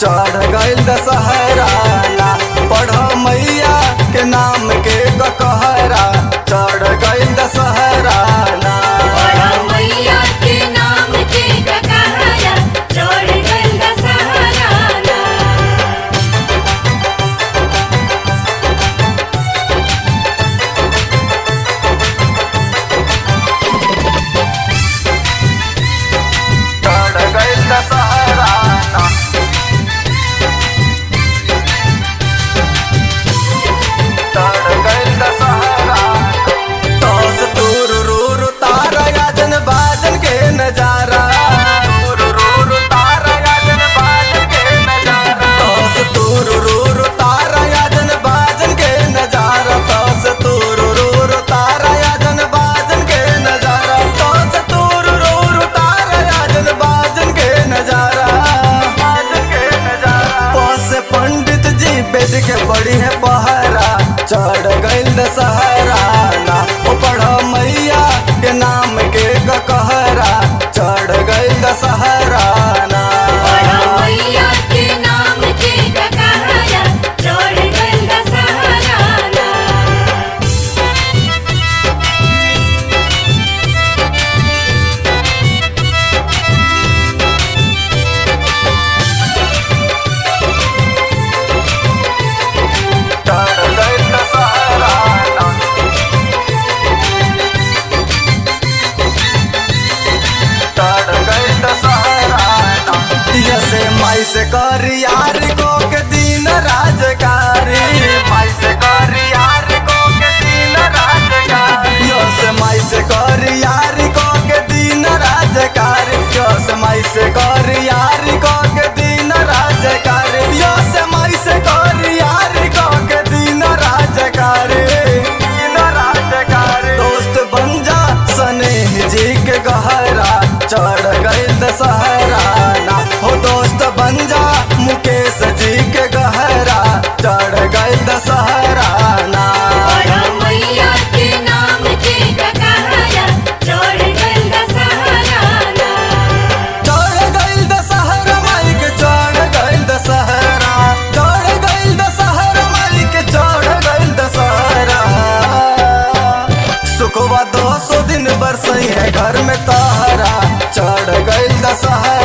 चढ़ गइल दशहरा ना पढ़ मैया के नाम के कहरा चढ़ गइल दशहरा ना बड़ा मैया के नाम के ककहरा चढ़ गइल दशहरा ना चढ़ गइल दशहरा ना चढ़ गइल दशहरा तोस तूर रूर तारा याजन बाजन के नजारा तूर रूर तारा याजन बाजन के नजारा तोस तूर रूर तारा याजन बाजन के नजारा तोस तूर रूर तारा याजन बाजन के नजारा तोस तूर रूर तारा याजन बाजन के नजारा बाजन के नजारा पोस पंडित जी बेद के बड़ी है पहरा चढ़ गइल दशहरा ना ओ पढ़ मैया के नाम के कहरा चढ़ गइल दशहरा ना बड़ा मैया के नाम के ककहरा चढ़ गइल दशहरा ना चढ़ गइल दशहरा ना चढ़ गइल दशहरा ना दिया से माई से कर यार को के दिन राजकारी माई से कर यार को के दिन राजकारी यो से माई से कर यार को के दिन राजकारी यो से माई से कर यार को के दिन राजकारी यो से माई से कर यार को के दिन राजकारी दिन राजकारी दोस्त बन जा स्नेह जी के गहरा चढ़ गइल दशहरा ना हो दोस्त बन जा मुकेश जी के गहरा चढ़ गइल दशहरा ना बड़ा मैया के नाम के ककहरा चढ़ गइल दशहरा ना चढ़ गइल दशहरा माई के चढ़ गइल दशहरा चढ़ गइल दशहरा माई के चढ़ गइल दशहरा सुखवा दो सौ दिन बरसई है घर में तहरा चढ़ गइल दशहरा